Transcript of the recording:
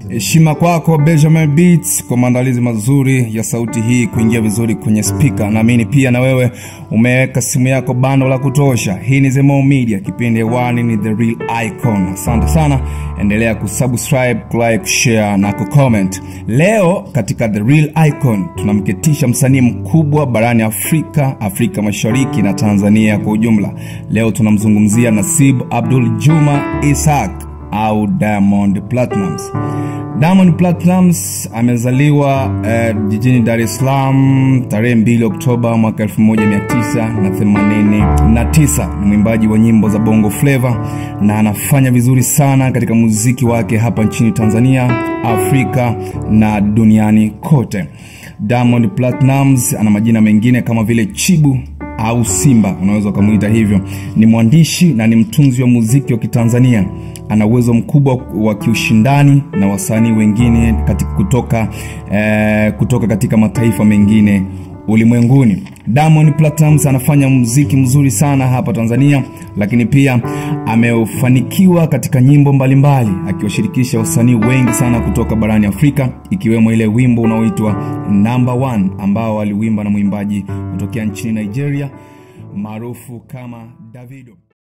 heshima kwako benjamin beats kwa maandalizi mazuri ya sauti hii kuingia vizuri kwenye spika naamini pia na wewe umeweka simu yako bando la kutosha hii ni zemo media kipindi hewani ni the real icon asante sana endelea kusubscribe kulike kushare na kucomment leo katika the real icon tunamketisha msanii mkubwa barani afrika afrika mashariki na tanzania kwa ujumla leo tunamzungumzia nasib abdul juma ishaq au Diamond Platnumz. Diamond Platnumz amezaliwa eh, jijini Dar es Salaam tarehe 2 Oktoba mwaka 1989. Ni mwimbaji wa nyimbo za Bongo Flava na anafanya vizuri sana katika muziki wake hapa nchini Tanzania, Afrika na duniani kote. Diamond Platnumz ana majina mengine kama vile Chibu au Simba, unaweza ukamwita hivyo. Ni mwandishi na ni mtunzi wa muziki wa Kitanzania ana uwezo mkubwa wa kiushindani na wasanii wengine katika kutoka, eh, kutoka katika mataifa mengine ulimwenguni diamond platnumz anafanya muziki mzuri sana hapa tanzania lakini pia amefanikiwa katika nyimbo mbalimbali akiwashirikisha wasanii wengi sana kutoka barani afrika ikiwemo ile wimbo unaoitwa number one ambao aliwimba na mwimbaji kutokea nchini nigeria maarufu kama davido